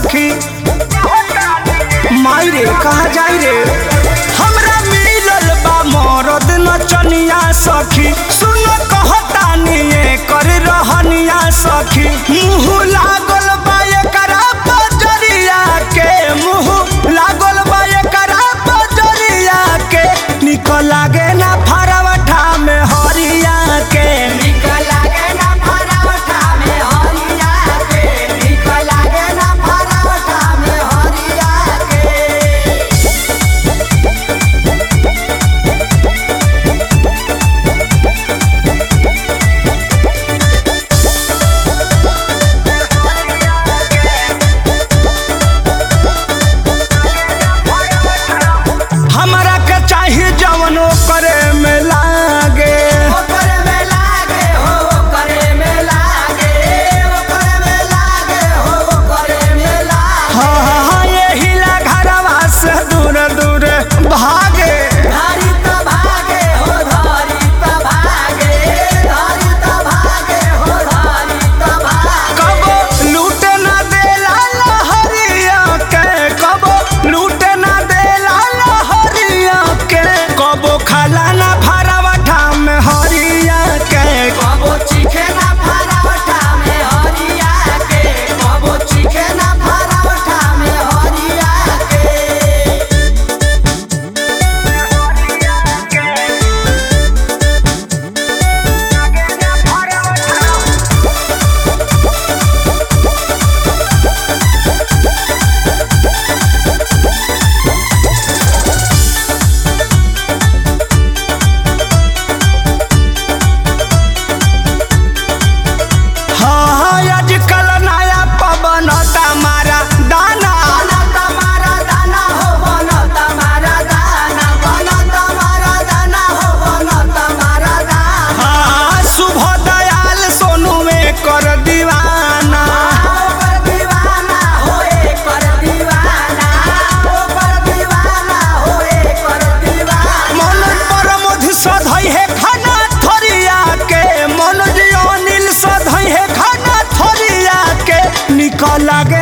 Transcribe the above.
सखी माई रे कहा जाई रे हमरा मिलल बा मरद नचनिया सखी सुन कहतानी कर रहनिया सखी मुँह लागल बा एकरा बजरिया के मुँह लागल बा एकरा बजरिया के निक लागे ना फरवठा में हरिया के निक लागे ना फरवठा में हरिया के निक लागे ना फरवठा में हरिया के हमरा के चाही जवनो करे में लागे ओकरे में लागे हो ओकरे में लागे ओकरे में लागे हो ओकरे में लागे हाँ हाँ हाँ यही ला घरवा से दूर दूर भागे धारी त भागे हो धारी त भागे धारी त भागे हो धारी त भागे कबो लूटे ना देला लहरिया के कबो लूटे ना देला लहरिया के कबो खाला ना भरवठा में हरिया के कबो चीखे ना फरवठा में हरिया के कबो चीखे ना फरवठा में हरिया के हाँ हाँ आजकल नया पवन मारा दाना बना तमारा दाना हो बना तमारा दाना बना तमारा दाना हो बना तमारा दाना हाँ शुभ दयाल सोनू में कर दीवाना ओकर दीवाना होए कर दीवाना ओकर दीवाना होए कर दीवाना मनोज परमोध सधई है खाना थोरिया के मनोज अनिल सधई है खाना थोरिया के निकल लागे